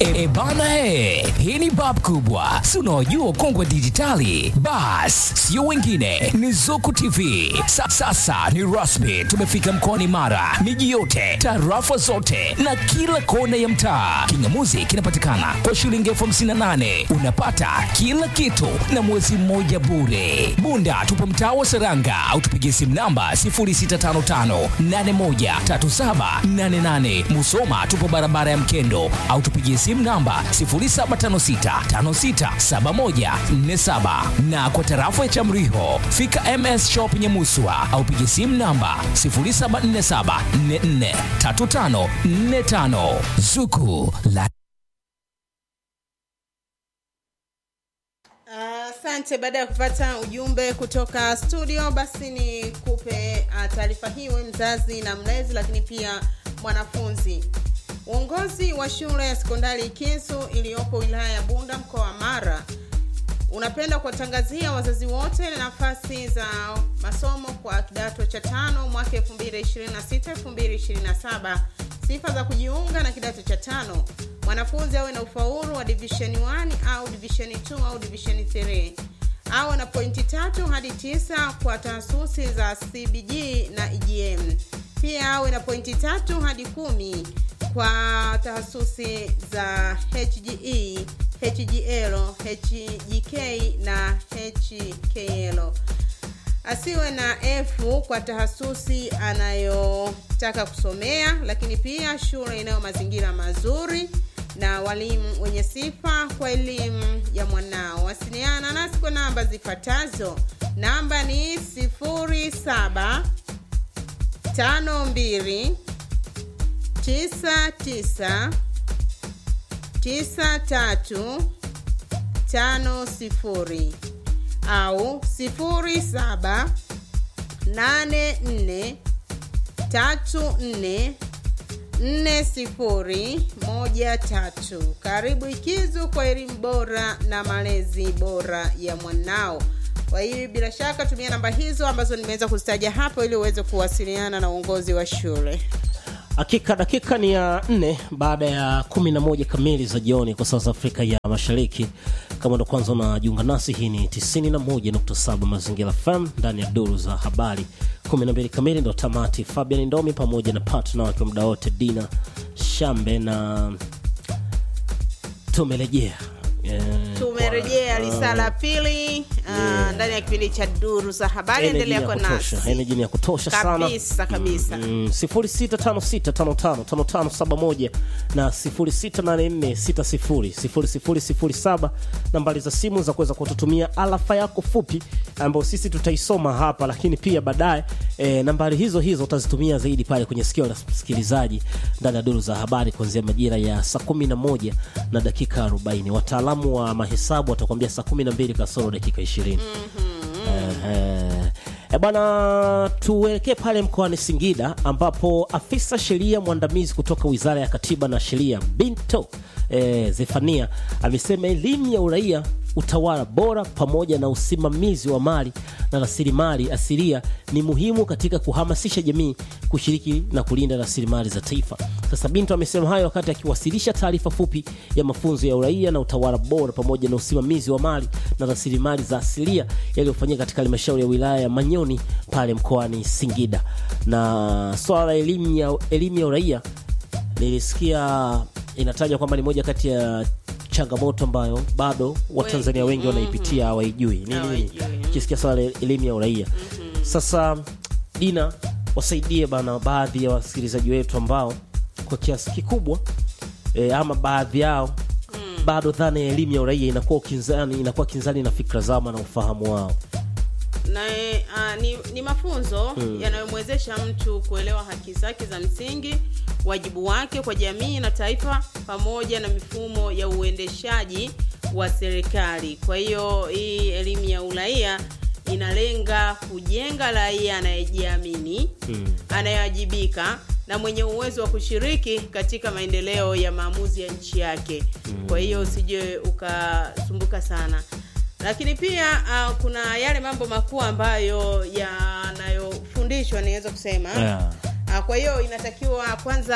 E, e bana he, hii ni bab kubwa, si unaojua ukongwe dijitali. Bas, sio wengine, ni Zuku TV. Sa, sasa ni rasmi, tumefika mkoani Mara, miji yote, tarafa zote na kila kona ya mtaa. Kingamuzi kinapatikana kwa shilingi elfu hamsini na nane unapata kila kitu na mwezi mmoja bure. Bunda tupo mtaa wa Seranga au tupigie simu namba 0655813788. Musoma tupo barabara ya Mkendo au tupigie simu namba 0756567147 na kwa tarafa ya Chamriho fika MS Shop Nyamuswa au pigie simu namba 0747443545 Zuku la Asante. baada ya kupata ujumbe kutoka studio, basi ni kupe uh, taarifa hii wewe mzazi na mlezi, lakini pia mwanafunzi. Uongozi wa shule ya sekondari Kisu iliyopo wilaya ya Bunda mkoa wa Mara unapenda kuwatangazia wazazi wote nafasi za masomo kwa kidato cha tano mwaka 2026 2027. Sifa za kujiunga na kidato cha tano: mwanafunzi awe na ufaulu wa division 1 au division 2 au division 3, awe na pointi tatu hadi tisa kwa taasisi za CBG na EGM. Pia awe na pointi tatu hadi kumi kwa taasisi za HGE, HGL, HGK na HKL. Asiwe na F kwa tahasusi anayotaka kusomea, lakini pia shule inayo mazingira mazuri na walimu wenye sifa kwa elimu ya mwanao. Wasiliana nasi kwa namba zifuatazo. Namba ni 07 52 99 93 50 au 07 84 34 nne sifuri moja tatu. Karibu Ikizu kwa elimu bora na malezi bora ya mwanao. Kwa hiyo bila shaka tumia namba hizo ambazo nimeweza kuzitaja hapo ili uweze kuwasiliana na uongozi wa shule. Hakika dakika ni ya nne baada ya kumi na moja kamili za jioni kwa saa za Afrika ya Mashariki. Kama ndo kwanza unajiunga nasi, hii ni 91.7 Mazingira FM ndani ya duru za habari. 12 kamili ndo tamati. Fabian Ndomi pamoja na partner wake muda wote Dina Shambe na tumerejea Eh, Tumerejea kwa- lisaa la pili ah, ndani ya kipindi cha duru za habari. Energy Endelea ya kwa kutosha, nasi energy ni ya kutosha sana kabisa kabisa. Mm, 0656555571 na 0684600007 nambari za simu za kuweza kututumia alafa yako fupi ambayo sisi tutaisoma hapa, lakini pia baadaye e, nambari hizo hizo utazitumia zaidi pale kwenye sikio la msikilizaji ndani ya duru za habari kuanzia majira ya saa 11 na dakika 40. Wataalamu wa mahesabu watakwambia saa 12 kasoro dakika 20. Ehe. E bwana, tuelekee pale mkoani Singida ambapo afisa sheria mwandamizi kutoka Wizara ya Katiba na Sheria Binto e, Zefania amesema elimu ya uraia, utawala bora pamoja na usimamizi wa mali na rasilimali asilia ni muhimu katika kuhamasisha jamii kushiriki na kulinda rasilimali za taifa. Sasa Binto amesema hayo wakati akiwasilisha taarifa fupi ya mafunzo ya uraia na utawala bora pamoja na usimamizi wa mali na rasilimali za asilia yaliyofanyika katika halmashauri ya wilaya ya Manyoni pale mkoani Singida. Na swala la elimu ya, elimu ya uraia nilisikia inatajwa kwamba ni moja kati ya changamoto ambayo bado Watanzania wengi wanaipitia hawaijui. Ni nini? Hawaijui, mm. Ukisikia swala la elimu ya uraia. Sasa Dina, wasaidie bana baadhi ya wasikilizaji wetu ambao kwa kiasi kikubwa e, ama baadhi yao bado dhana ya elimu ya uraia inakuwa ukinzani, inakuwa kinzani na fikra zao na ufahamu wao. na uh, ni, ni mafunzo yanayomwezesha mtu kuelewa haki zake za msingi, wajibu wake kwa jamii na taifa, pamoja na mifumo ya uendeshaji wa serikali. Kwa hiyo hii elimu ya uraia inalenga kujenga raia anayejiamini, anayewajibika na mwenye uwezo wa kushiriki katika maendeleo ya maamuzi ya nchi yake. Kwa hiyo usije ukasumbuka sana lakini pia uh, kuna yale mambo makuu ambayo yanayofundishwa niweza kusema Yeah. uh, kwa hiyo inatakiwa kwanza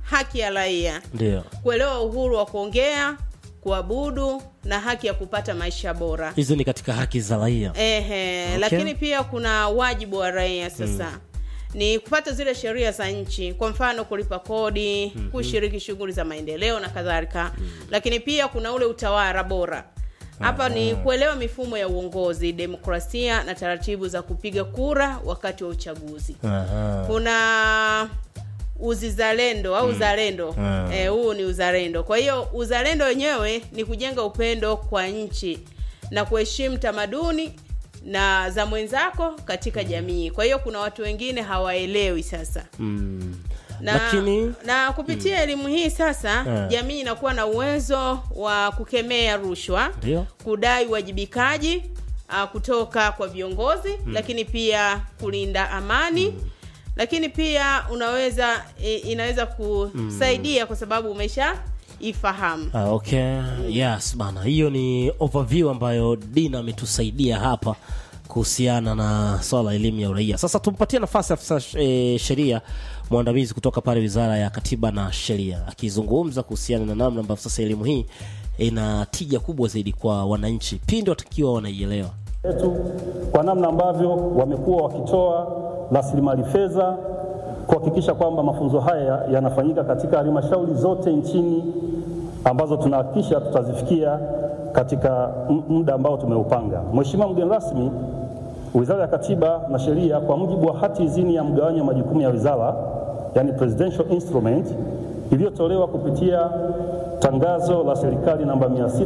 haki ya raia ndio kuelewa uhuru wa kuongea kuabudu na haki ya kupata maisha bora hizi ni katika haki za raia Ehe, Okay. lakini pia kuna wajibu wa raia sasa ni kupata zile sheria za nchi kwa mfano kulipa kodi kushiriki shughuli za maendeleo na kadhalika lakini pia kuna ule utawala bora hapa ni kuelewa mifumo ya uongozi demokrasia na taratibu za kupiga kura wakati wa uchaguzi Aha. kuna uzizalendo au uzalendo Mm. eh, huu ni uzalendo kwa hiyo uzalendo wenyewe ni kujenga upendo kwa nchi na kuheshimu tamaduni na za mwenzako katika jamii kwa hiyo kuna watu wengine hawaelewi sasa Mm. na, lakini na kupitia elimu hii sasa Eh. jamii inakuwa na uwezo wa kukemea rushwa ndio kudai uwajibikaji uh, kutoka kwa viongozi lakini pia kulinda amani lakini pia unaweza i, inaweza kusaidia kwa sababu umesha ifahamu Ah, okay yes bana hiyo ni overview ambayo dina ametusaidia hapa kuhusiana na swala la elimu ya uraia sasa tumpatie nafasi afisa e, sheria mwandamizi kutoka pale wizara ya katiba na sheria akizungumza kuhusiana na namna ambavyo sasa elimu hii ina tija kubwa zaidi kwa wananchi pindi watakiwa wanaielewa yetu kwa namna ambavyo wamekuwa wakitoa rasilimali fedha kuhakikisha kwamba mafunzo haya yanafanyika katika halmashauri zote nchini ambazo tunahakikisha tutazifikia katika m- muda ambao tumeupanga. Mheshimiwa mgeni rasmi, Wizara ya Katiba na Sheria kwa mujibu wa hati izini ya mgawanyo wa majukumu ya wizara, yani presidential instrument iliyotolewa kupitia tangazo la serikali namba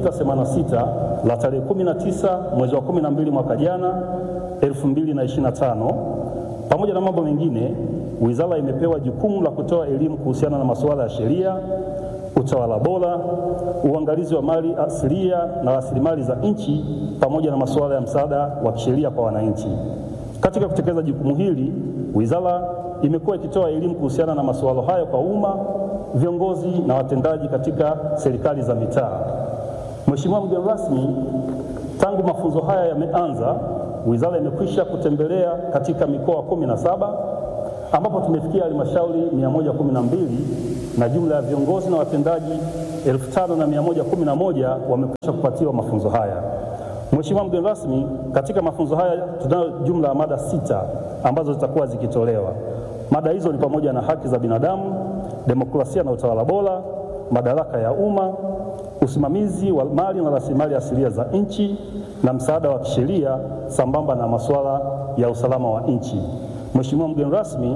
686 la tarehe 19 mwezi wa 12 mwaka jana 2025 pamoja na mambo mengine, wizara imepewa jukumu la kutoa elimu kuhusiana na masuala ya sheria, utawala bora, uangalizi wa mali asilia na rasilimali za nchi pamoja na masuala ya msaada wa kisheria kwa wananchi. Katika kutekeleza jukumu hili, wizara imekuwa ikitoa elimu kuhusiana na masuala hayo kwa umma, viongozi na watendaji katika serikali za mitaa. Mheshimiwa mgeni rasmi, tangu mafunzo haya yameanza, wizara imekwisha kutembelea katika mikoa kumi na saba ambapo tumefikia halmashauri 112 na jumla ya viongozi na watendaji 5111 wamekwisha kupatiwa mafunzo haya. Mheshimiwa mgeni rasmi, katika mafunzo haya tunayo jumla ya mada sita ambazo zitakuwa zikitolewa. Mada hizo ni pamoja na haki za binadamu, demokrasia na utawala bora, madaraka ya umma, usimamizi wa mali na rasilimali asilia za nchi na msaada wa kisheria sambamba na masuala ya usalama wa nchi. Mheshimiwa mgeni rasmi,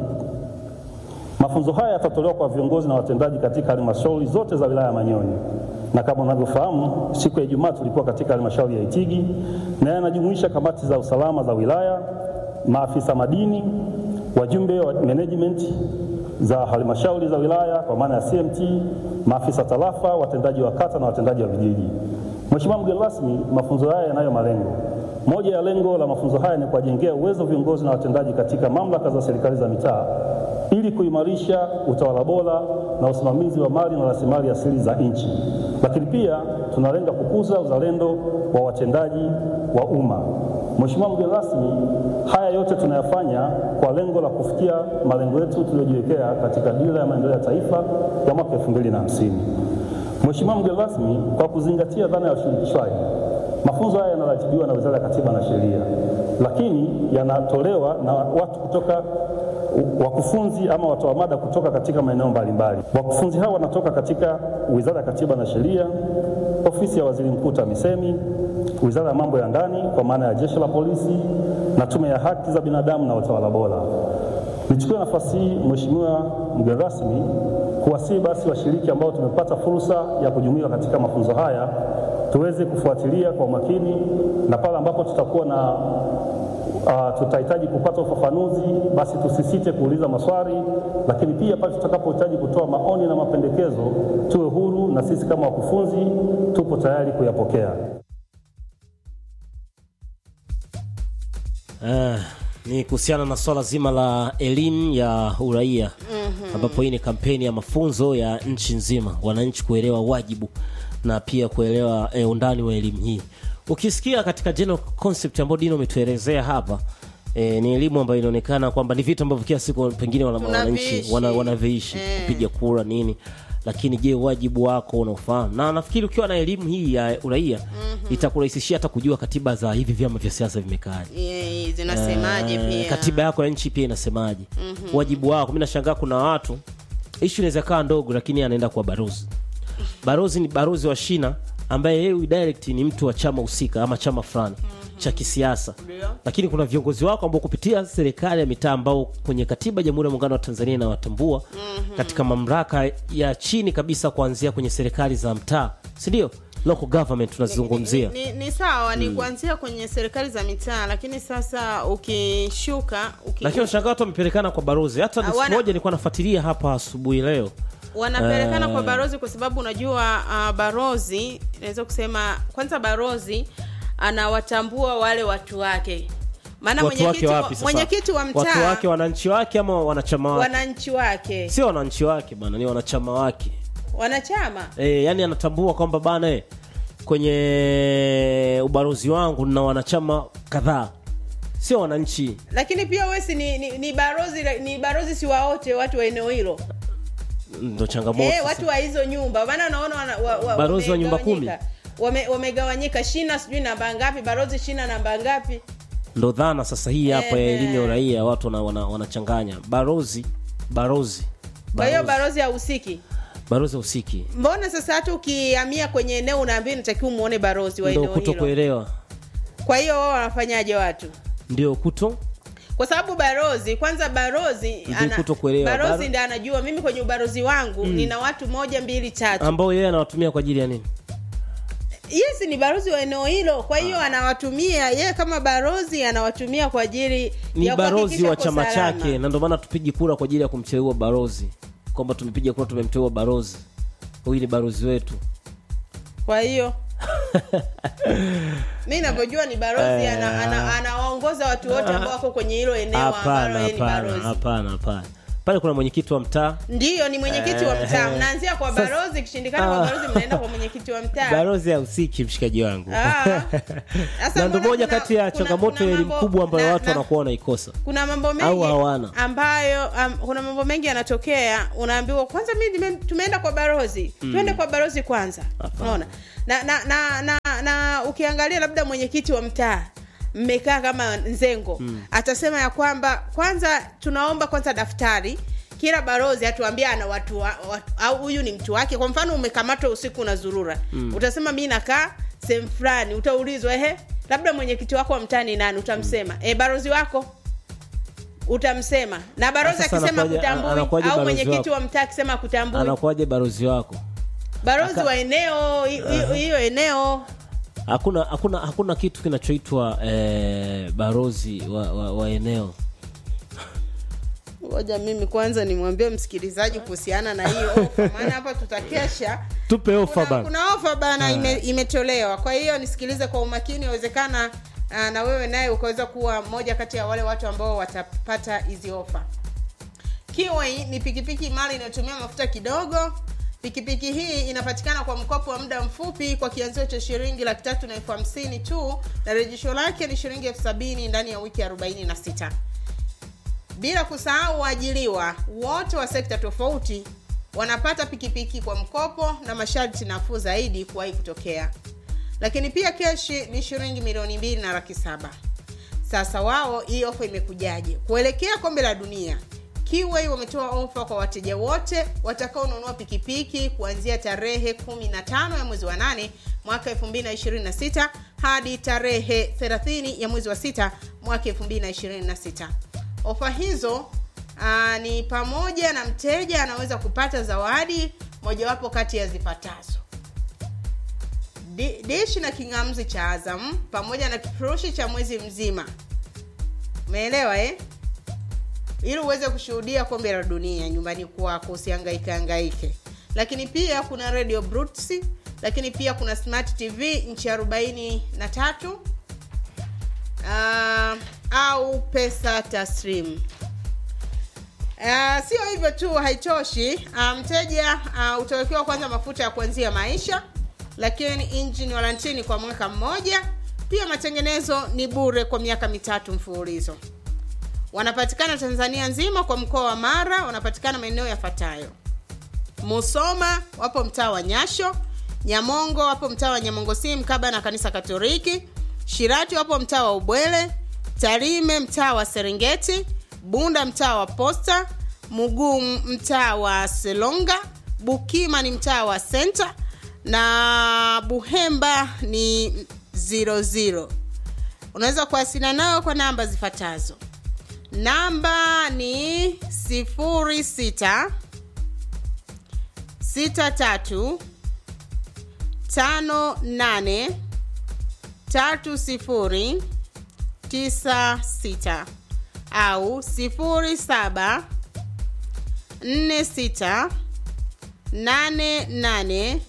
mafunzo haya yatatolewa kwa viongozi na watendaji katika halmashauri zote za wilaya ya Manyoni, na kama unavyofahamu, siku ya Ijumaa tulikuwa katika halmashauri ya Itigi na yanajumuisha kamati za usalama za wilaya, maafisa madini, wajumbe wa management za halmashauri za wilaya kwa maana ya CMT, maafisa tarafa, watendaji wa kata na watendaji wa vijiji. Mheshimiwa mgeni rasmi, mafunzo haya yanayo malengo. Moja ya lengo la mafunzo haya ni kuwajengea uwezo viongozi na watendaji katika mamlaka za serikali za mitaa ili kuimarisha utawala bora na usimamizi wa mali na rasilimali asili za nchi. Lakini pia tunalenga kukuza uzalendo wa watendaji wa umma. Mheshimiwa mgeni rasmi, haya yote tunayafanya kwa lengo la kufikia malengo yetu tuliyojiwekea katika dira ya maendeleo ya taifa ya mwaka 2050. Mheshimiwa mgeni rasmi, kwa kuzingatia dhana ya ushirikishwaji, mafunzo haya yanaratibiwa na Wizara ya Katiba na Sheria, lakini yanatolewa na watu kutoka wakufunzi ama watoa mada kutoka katika maeneo mbalimbali. Wakufunzi hao wanatoka katika Wizara ya Katiba na Sheria, Ofisi ya Waziri Mkuu TAMISEMI, Wizara ya Mambo ya Ndani kwa maana ya Jeshi la Polisi na Tume ya Haki za Binadamu na Utawala Bora. Nichukue nafasi hii Mheshimiwa mgeni rasmi kuwasihi basi washiriki ambao tumepata fursa ya kujumuika katika mafunzo haya tuweze kufuatilia kwa umakini na pale ambapo tutakuwa na uh, tutahitaji kupata ufafanuzi basi tusisite kuuliza maswali, lakini pia pale tutakapohitaji kutoa maoni na mapendekezo tuwe huru, na sisi kama wakufunzi tupo tayari kuyapokea. Eh, ni kuhusiana na swala zima la elimu ya uraia ambapo hii ni kampeni ya mafunzo ya nchi nzima, wananchi kuelewa wajibu na pia kuelewa eh, undani wa elimu hii. Ukisikia katika general concept ambayo Dino umetuelezea hapa E, ni elimu ambayo inaonekana kwamba ni vitu ambavyo kila siku pengine wana- wananchi Tunaviishi. wana- wanaviishi Eh. kupiga kura nini lakini je wajibu wako unaofahamu na nafikiri ukiwa na elimu hii ya uraia itakurahisishia hata kujua katiba za hivi vyama vya siasa vimekaaje Eh, zinasemaje Eh, pia katiba yako ya nchi pia inasemaje wajibu wako mi nashangaa kuna watu ishu inaweza kaa ndogo lakini anaenda kwa barozi barozi ni barozi wa shina ambaye yeye direct ni mtu wa chama husika ama chama fulani cha kisiasa Ndio. lakini kuna viongozi wako ambao kupitia serikali ya mitaa ambao kwenye katiba ya jamhuri ya muungano wa tanzania inawatambua katika mamlaka ya chini kabisa kuanzia kwenye serikali za mtaa sindio local government tunazungumzia ni, ni, ni sawa ni kuanzia kwenye serikali za mitaa lakini sasa ukishuka uki, lakini washangaa watu wamepelekana kwa barozi hata ni siku Hawana- moja nilikuwa nafuatilia hapa asubuhi leo wanapelekana Eh. kwa barozi kwa sababu unajua uh, barozi naweza kusema kwanza barozi anawatambua wale watu wake maana watu mwenyekiti wake wa, wapi sasa mwenyekiti wa watu mtaa wake wananchi wake ama wanachama wake wananchi wake sio wananchi wake bana ni wanachama wake wanachama e, yani anatambua kwamba bana e, kwenye ubarozi wangu na wanachama kadhaa sio wananchi lakini pia wesi ni, ni, ni barozi ni barozi si waote watu wa eneo hilo ndo changamoto eh, sasa. watu wa hizo nyumba maana unaona wana, wa, wa, Barozi wa nyumba wamegawanyika. wame, wamegawanyika shina sijui namba ngapi barozi shina namba ngapi ndo dhana sasa hii hapa ya Ehe. elimu ya uraia watu wana- wana- wanachanganya barozi barozi kwa hiyo barozi, barozi hahusiki barozi usiki mbona sasa hata ukihamia kwenye eneo unaambia natakiwa umuone barozi wa ndo eneo kuto hilo kuelewa kwa hiyo wao wanafanyaje watu ndio kuto kwa sababu barozi kwanza barozi Ndio kutokuelewa. barozi Baro- ndi anajua mimi kwenye ubarozi wangu nina watu moja mbili tatu ambao yeye anawatumia kwa ajili ya nini yes ni barozi wa eneo hilo kwa hiyo anawatumia yeye kama barozi anawatumia kwa ajili ni ya barozi kuhakikisha wa uko chama salama. chake na ndio maana tupigi kura kwa ajili ya kumteua barozi kwamba tumepiga kura tumemteua barozi huyu ni barozi wetu kwa hiyo mi navyojua ni barozi Eh. ana- ana- anawaongoza watu wote ambao wako kwenye hilo eneo ambalo hapana yeye ni hapana barozi hapana hapana pale kuna mwenyekiti wa mtaa ndiyo ni mwenyekiti wa mtaa Eh. mnaanzia kwa Sasa- barozi kishindikana kwa Ah. barozi mnaenda kwa mwenyekiti wa mtaa barozi hausiki mshikaji wangu Ah. Sasa na ndo mbona moja kuna- kati ya kuna- changamoto kuna ya elimu mambo- kubwa ambayo na- watu na- wanakuwa wanaikosa kuna mambo Au mengi hawana. ambayo um, kuna mambo mengi yanatokea unaambiwa kwanza mi nime- tumeenda kwa barozi tuende kwa barozi kwanza Hapana. unaona na na, na, na na ukiangalia labda mwenyekiti wa mtaa mmekaa kama nzengo atasema ya kwamba kwanza tunaomba kwanza daftari kila barozi atuambia ana watu, wa, watu au huyu ni mtu wake kwa mfano umekamatwa usiku na zurura utasema mi nakaa sehemu fulani utaulizwa ehe labda mwenyekiti wako wa mtaa ni nani utamsema e, barozi wako utamsema na barozi Sasa akisema anakuwaje- kutambui anakuwaje au barozi mwenyekiti wako? wa mtaa akisema kutambui anakuwaje barozi wako barozi Aka- wa eneo hi- hi- hiyo eneo hakuna hakuna hakuna kitu kinachoitwa eh, barozi wa, wa, wa eneo ngoja mimi kwanza nimwambie msikilizaji kuhusiana na hiyo ofa maana hapa tutakesha tupe ofa kuna, bana kuna ofa bana ime, imetolewa kwa hiyo nisikilize kwa umakini inawezekana ah, na wewe naye ukaweza kuwa mmoja kati ya wale watu ambao watapata hizi ofa kiwai ni pikipiki mali inayotumia mafuta kidogo pikipiki hii inapatikana kwa mkopo wa muda mfupi kwa kianzio cha shilingi laki tatu na elfu hamsini tu na rejesho lake ni shilingi elfu sabini ndani ya wiki arobaini na sita bila kusahau waajiliwa wote wa sekta tofauti wanapata pikipiki kwa mkopo na masharti nafuu zaidi kuwahi kutokea lakini pia keshi ni shilingi milioni mbili na laki saba sasa wao hii ofa imekujaje kuelekea kombe la dunia kiwei wametoa ofa kwa wateja wote watakaonunua pikipiki kuanzia tarehe 15 ya mwezi wa 8 mwaka 2026 hadi tarehe 30 ya mwezi wa 6 mwaka 2026 ofa hizo aa, ni pamoja na mteja anaweza kupata zawadi mojawapo kati ya zifuatazo Di- dishi na kingamzi cha azam pamoja na kifurushi cha mwezi mzima umeelewa eh? ili uweze kushuhudia kombe la dunia nyumbani kwako usihangaike hangaike lakini pia kuna radio bruts lakini pia kuna smart tv nchi arobaini na tatu uh, au pesa taslim Uh, sio hivyo tu haitoshi uh, mteja uh, utawekewa kwanza mafuta ya kuanzia maisha lakini engine warantini kwa mwaka mmoja pia matengenezo ni bure kwa miaka mitatu mfululizo wanapatikana tanzania nzima kwa mkoa wa mara wanapatikana maeneo yafuatayo musoma wapo mtaa wa nyasho nyamongo wapo mtaa wa nyamongo si mkaba na kanisa katoliki shirati wapo mtaa wa ubwele tarime mtaa wa serengeti bunda mtaa wa posta muguu mtaa wa selonga bukima ni mtaa wa senta na buhemba ni 00 unaweza kuwasiliana nao kwa namba zifuatazo namba ni 06 63 58 30 96 au 07 46 88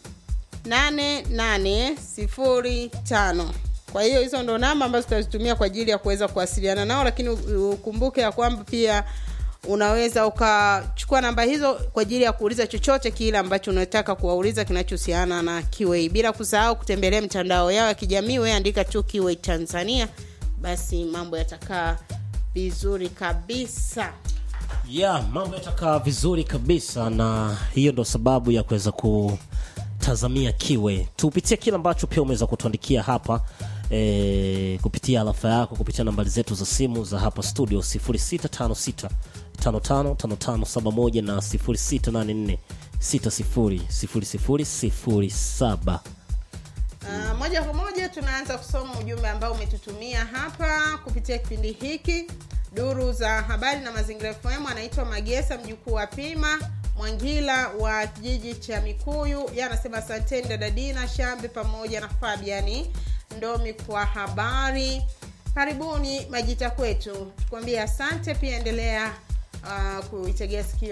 8805 kwa hiyo hizo ndo namba ambazo tutazitumia kwa ajili ya kuweza kuwasiliana nao lakini u- ukumbuke ya kwamba pia unaweza ukachukua namba hizo kwa ajili ya kuuliza chochote kile ambacho unataka kuwauliza kinachohusiana na kiwei bila kusahau kutembelea mtandao yao ya kijamii we andika tu kiwei tanzania basi mambo yatakaa vizuri kabisa ya mambo yatakaa vizuri kabisa na hiyo ndo sababu ya kuweza kutazamia kiwe tupitie kile ambacho pia umeweza kutuandikia hapa e, kupitia alafa yako kupitia nambari zetu za simu za hapa studio 0656 555571 na 0684 600007 Uh, moja kwa moja tunaanza kusoma ujumbe ambao umetutumia hapa kupitia kipindi hiki duru za habari na mazingira fm anaitwa magesa mjukuu wa pima mwangila wa kijiji cha mikuyu ye anasema asanteni dadadina shambe pamoja na fabiani ndomi kwa habari karibuni majita kwetu tukuambia asante pia endelea uh, kuitegea sikio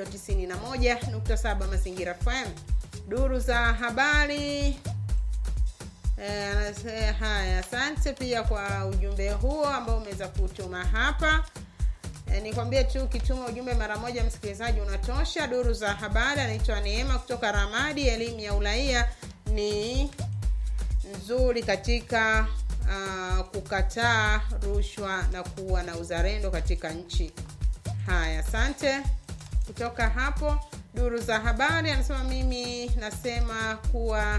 91.7 mazingira fm duru za habari Eh, anase- haya asante pia kwa ujumbe huo ambao umeweza kutuma hapa e, nikwambie tu ukituma ujumbe mara moja msikilizaji unatosha duru za habari anaitwa neema kutoka ramadi elimu ya uraia ni nzuri katika uh, kukataa rushwa na kuwa na uzalendo katika nchi haya asante kutoka hapo duru za habari anasema mimi nasema kuwa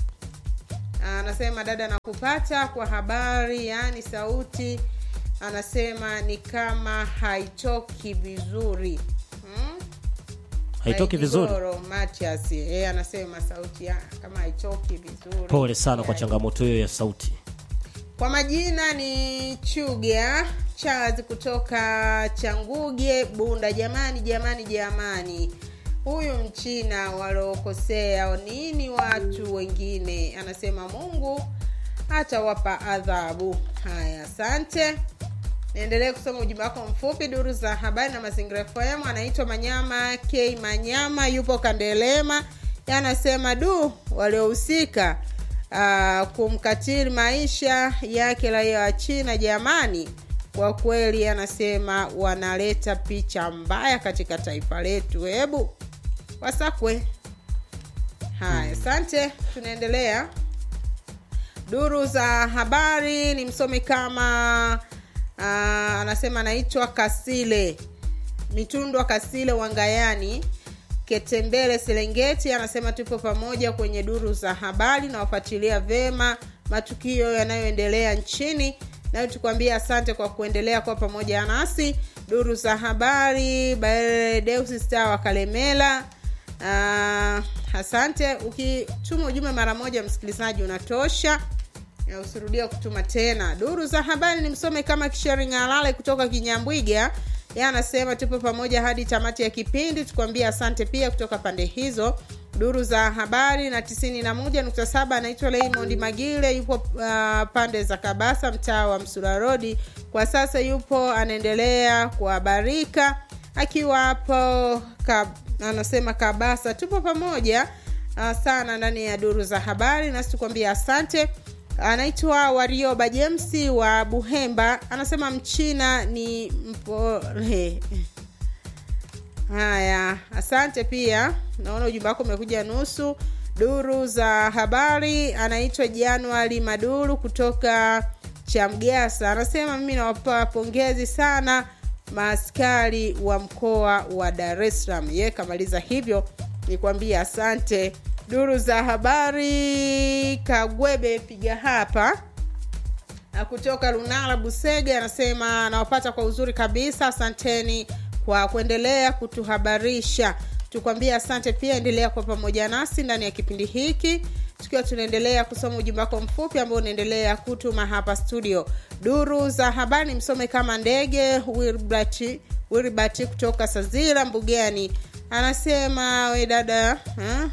anasema dada nakupata kwa habari yaani sauti anasema ni kama haitoki vizuri hmm? haitoki vizuri Maigoro Matias yeye anasema sauti ya, kama haitoki vizuri pole sana kwa Yani, changamoto hiyo ya sauti kwa majina ni chuga charles kutoka changuge bunda jamani jamani jamani huyu mchina waliokosea nini watu wengine anasema mungu atawapa adhabu haya asante niendelee kusoma ujumbe wako mfupi duru za habari na mazingira fm anaitwa manyama k manyama yupo kandelema yanasema du waliohusika uh, kumkatili maisha yake raia wa china jamani kwa kweli anasema wanaleta picha mbaya katika taifa letu hebu wasakwe haya asante tunaendelea duru za habari ni msomi kama uh, anasema anaitwa kasile mitundwa kasile wangayani ketembele serengeti anasema tupo pamoja kwenye duru za habari na wafuatilia vema matukio yanayoendelea nchini nayo tukwambia asante kwa kuendelea kuwa pamoja nasi duru za habari baedeus star wa kalemela uh, asante ukituma ujumbe mara moja msikilizaji unatosha na usirudie kutuma tena duru za habari ni msome kama kishering'alale kutoka kinyambwiga ye anasema tupo pamoja hadi tamati ya kipindi tukwambia asante pia kutoka pande hizo duru za habari na 91.7 anaitwa Raymond Magile yupo uh, pande za Kabasa mtaa wa Msura Road kwa sasa yupo anaendelea kuhabarika akiwa hapo ka, anasema Kabasa tupo pamoja uh, sana ndani ya duru za habari nasi tukwambia asante anaitwa warioba jemsi wa buhemba anasema mchina ni mpole haya asante pia naona ujumbe wako umekuja nusu duru za habari anaitwa januari maduru kutoka chamgasa anasema mimi nawapa pongezi sana maaskari wa mkoa wa Dar es Salaam. Yeye kamaliza hivyo, nikwambia asante. Duru za habari Kagwebe piga hapa Na kutoka Lunala Busege anasema nawapata kwa uzuri kabisa, asanteni kwa kuendelea kutuhabarisha. Tukwambia asante pia, endelea kwa pamoja nasi ndani ya kipindi hiki tukiwa tunaendelea kusoma ujumbe wako mfupi ambao unaendelea kutuma hapa studio. Duru za habari msome kama ndege Wilbert Wilbert kutoka Sazira Mbugani anasema we dada ha?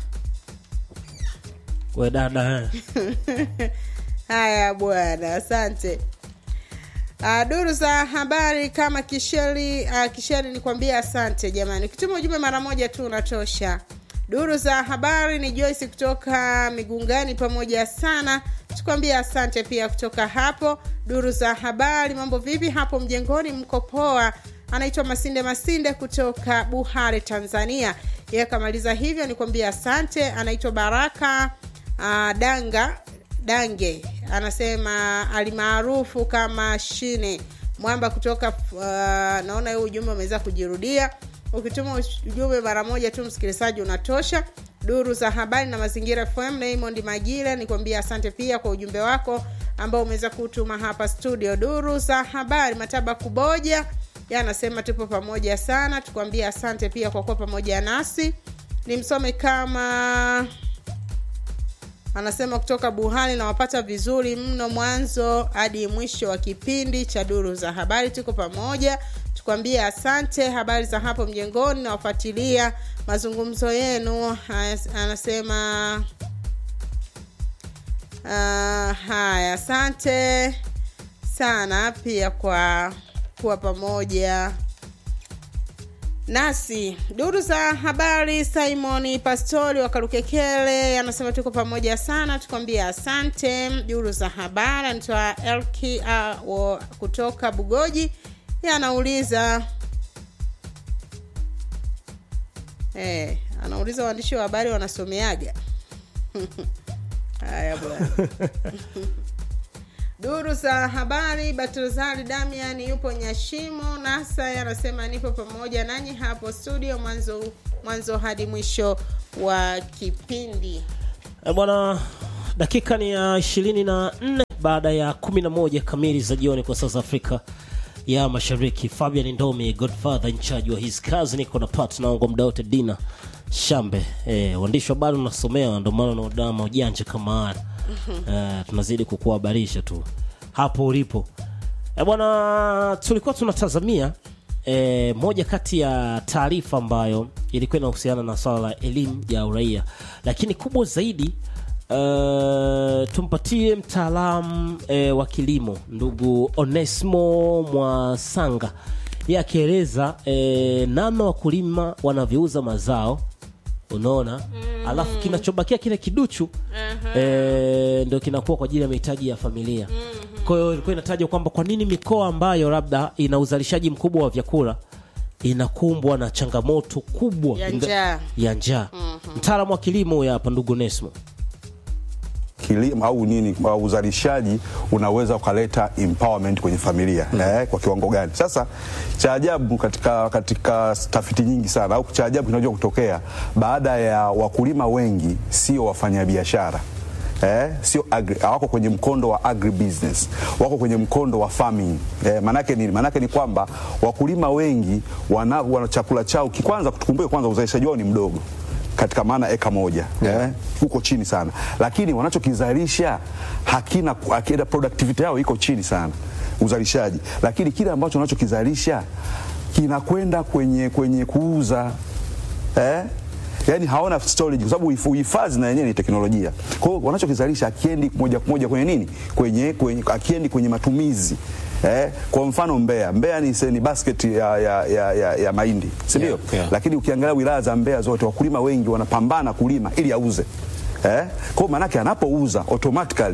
we dada eh. Haya bwana, asante. Uh, duru za habari kama kisheri uh, kisheri nikwambia asante jamani. Ukituma ujumbe mara moja tu unatosha. Duru za habari ni Joyce kutoka Migungani, pamoja sana, tukwambia asante pia kutoka hapo. Duru za habari, mambo vipi hapo mjengoni? Mko poa? Anaitwa Masinde Masinde kutoka Buhare, Tanzania. Yeye kamaliza hivyo, nikwambia asante. Anaitwa Baraka uh, Danga Dange anasema alimaarufu kama Shine Mwamba kutoka uh, naona huu ujumbe umeweza kujirudia. Ukituma ujumbe mara moja tu, msikilizaji, unatosha. Duru za habari na mazingira FM, Raymond Magile, nikwambia asante pia kwa ujumbe wako ambao umeweza kutuma hapa studio. Duru za habari Mataba Kuboja anasema tupo pamoja sana, tukwambia asante pia kwa kuwa pamoja nasi. Nimsome kama anasema kutoka Buhari nawapata vizuri mno mwanzo hadi mwisho wa kipindi cha duru za habari. Tuko pamoja, tukwambie asante. Habari za hapo mjengoni, nawafuatilia mazungumzo yenu. Anasema uh, haya, asante sana pia kwa kuwa pamoja nasi duru za habari simon pastori wa karukekele anasema tuko pamoja sana tukwambia asante duru za habari anatoa elki uh, kutoka bugoji ye anauliza eh, anauliza waandishi wa habari wanasomeaga haya bwana duru za habari batozari damian yupo nyashimo nasa anasema nipo pamoja nanyi hapo studio mwanzo mwanzo hadi mwisho wa kipindi Eh, bwana dakika ni ya ishirini na nne baada ya kumi na moja kamili za jioni kwa sasa afrika ya mashariki fabian ndomi godfather in charge wa his kazi niko na partner wangu muda wote dina shambe eh, waandishi wa habari unasomea ndio maana unaodama ujanja kama haya eh, tunazidi kukuhabarisha tu hapo ulipo eh, bwana tulikuwa tunatazamia eh, moja kati ya taarifa ambayo ilikuwa inahusiana na swala la elimu ya uraia lakini kubwa zaidi Uh, tumpatie mtaalamu uh, wa kilimo ndugu Onesmo Mwasanga ye akieleza uh, namna wakulima wanavyouza mazao unaona mm. alafu kinachobakia kile kiduchu uh-huh. e, ndio kinakuwa kwa ajili ya mahitaji ya familia mm-hmm. kwa hiyo ilikuwa inatajwa kwamba kwa nini mikoa ambayo labda ina uzalishaji mkubwa wa vyakula inakumbwa na changamoto kubwa Ya in the- njaa. ya njaa mm-hmm. mtaalamu wa kilimo huyo hapa ndugu Nesmo kilimo au nini au uzalishaji unaweza ukaleta empowerment kwenye familia mm. eh, kwa kiwango gani sasa cha ajabu katika, katika tafiti nyingi sana au cha ajabu kinaweza kutokea baada ya wakulima wengi sio wafanyabiashara Eh, sio agri, hawako kwenye mkondo wa agribusiness wako kwenye mkondo wa farming eh, manake nini manake ni kwamba wakulima wengi wana, wana chakula chao ki- kwanza tukumbuke kwanza uzalishaji wao ni mdogo katika maana eka moja yeah. eh, huko chini sana lakini wanachokizalisha hakina hakina productivity yao iko chini sana uzalishaji lakini kile ambacho wanachokizalisha kinakwenda kwenye kwenye kuuza eh? yaani hawana storage kwa sababu uhifu- uhifadhi na yenyewe ni teknolojia kwa hiyo wanachokizalisha akiendi moja kwa moja kwenye nini kwenye, kwenye akiendi kwenye matumizi Eh, kwa mfano Mbeya, Mbeya ni, se- ni basket ya, ya, ya, ya, ya mahindi si ndio? Yeah, yeah. Lakini ukiangalia wilaya za Mbeya zote wakulima wengi wanapambana kulima ili auze eh? Kwa hiyo maanake anapouza automatically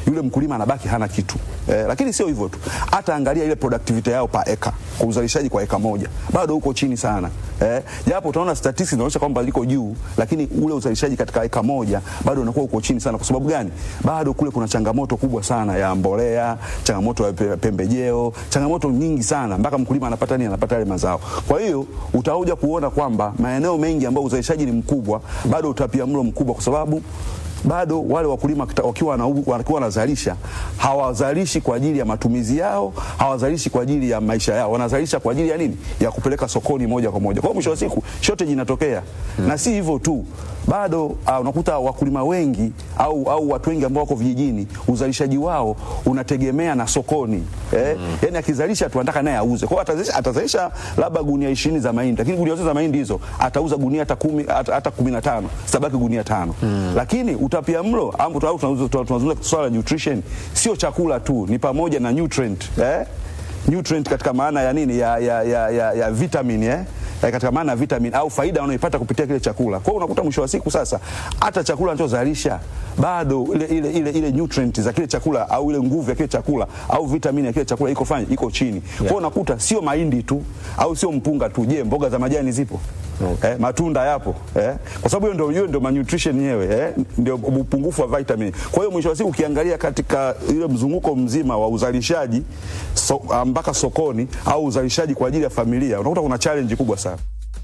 yule mkulima anabaki hana kitu eh, lakini sio hivyo tu, hata angalia ile productivity yao pa eka, kwa uzalishaji kwa eka moja bado uko chini sana eh, japo utaona statistics zinaonyesha kwamba liko juu, lakini ule uzalishaji katika eka moja bado unakuwa uko chini sana. Kwa sababu gani? Bado kule kuna changamoto kubwa sana ya mbolea, changamoto ya pe- pembejeo, changamoto nyingi sana mpaka mkulima anapata nini, anapata yale mazao. Kwa hiyo utakuja kuona kwamba maeneo mengi ambayo uzalishaji ni mkubwa, bado utapiamlo mkubwa, kwa sababu bado wale wakulima kita- wakiwa wana- wakiwa wanazalisha hawazalishi kwa ajili ya matumizi yao, hawazalishi kwa ajili ya maisha yao, wanazalisha kwa ajili ya nini? Ya kupeleka sokoni moja kwa moja. Kwa hiyo mwisho wa siku shortage inatokea na si hivyo tu, bado uh, unakuta wakulima wengi au, au watu wengi ambao wako vijijini uzalishaji wao unategemea na sokoni eh? Yani akizalisha tu anataka naye auze, kwa hiyo atazalisha, atazalisha labda gunia ishirini za mahindi, lakini gunia zote za mahindi hizo atauza gunia hata kumi, hata, hata kumi na tano zitabaki gunia tano lakini utapia mlo au tunazungumza tunazungumza swala la nutrition, sio chakula tu, ni pamoja na nutrient eh? nutrient katika maana ya nini ya, ya, ya, ya, ya vitamin eh? Eh, katika maana ya vitamin au faida wanaoipata kupitia kile chakula. Kwa hiyo unakuta mwisho wa siku sasa hata chakula anachozalisha bado ile, ile, ile, ile nutrient za kile chakula au ile nguvu ya kile chakula au vitamini ya kile chakula iko fanya iko chini. Kwa hiyo unakuta sio mahindi tu au sio mpunga tu. Je, mboga za majani zipo? Eh, matunda yapo eh? Kwa sababu hiyo ndio hiyo ndio malnutrition yenyewe eh? Ndio upungufu wa vitamin. Kwa hiyo mwisho wa siku ukiangalia katika ile mzunguko mzima wa uzalishaji so, ah, mpaka sokoni au uzalishaji kwa ajili ya familia unakuta kuna challenge kubwa sana.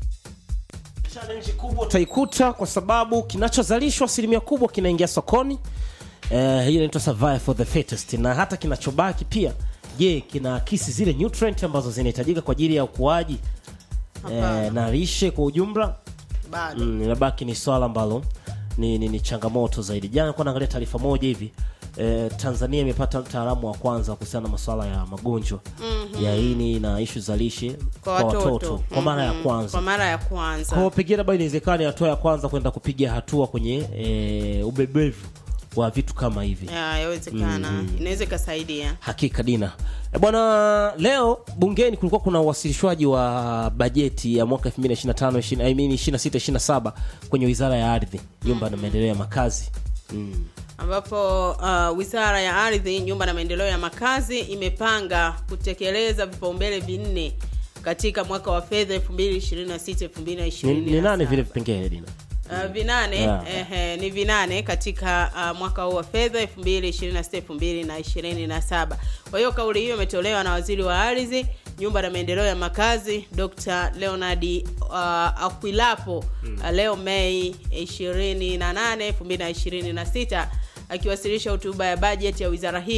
challenge kubwa utaikuta kwa sababu kinachozalishwa asilimia kubwa kinaingia sokoni eh, hiyo inaitwa survive for the fittest na hata kinachobaki pia je kinaakisi zile nutrient ambazo zinahitajika kwa ajili ya ukuaji eh, na lishe kwa ujumla bado mm, inabaki ni swala ambalo ni, ni, ni changamoto zaidi jana kuwa naangalia taarifa moja hivi eh, tanzania imepata mtaalamu wa kwanza kuhusiana na masuala ya magonjwa mm-hmm. ya ini na ishu za lishe kwa watoto kwa mara ya Mhm. kwanza kwa mara ya kwanza kwa hiyo pengine labda inawezekana ni hatua ya kwanza kwenda kupiga hatua kwenye e, ubebevu wa vitu kama hivi Ya, yawezekana inaweza ikasaidia hakika dina e bwana leo bungeni kulikuwa kuna uwasilishwaji wa bajeti ya mwaka 2025 I mean 26 27 kwenye wizara ya ardhi nyumba na maendeleo ya makazi mm. ambapo uh, wizara ya ardhi nyumba na maendeleo ya makazi imepanga kutekeleza vipaumbele vinne katika mwaka wa fedha 2026 ni, ni nani 2027 vile vipengele dina Uh, vinane Yeah. ehe, ni vinane katika uh, mwaka huu wa fedha 2026 2027 kwa hiyo kauli hiyo imetolewa na waziri wa ardhi nyumba na maendeleo ya makazi dr leonard uh, akwilapo uh, leo mei 28 2026 akiwasilisha hotuba ya bajeti ya wizara hii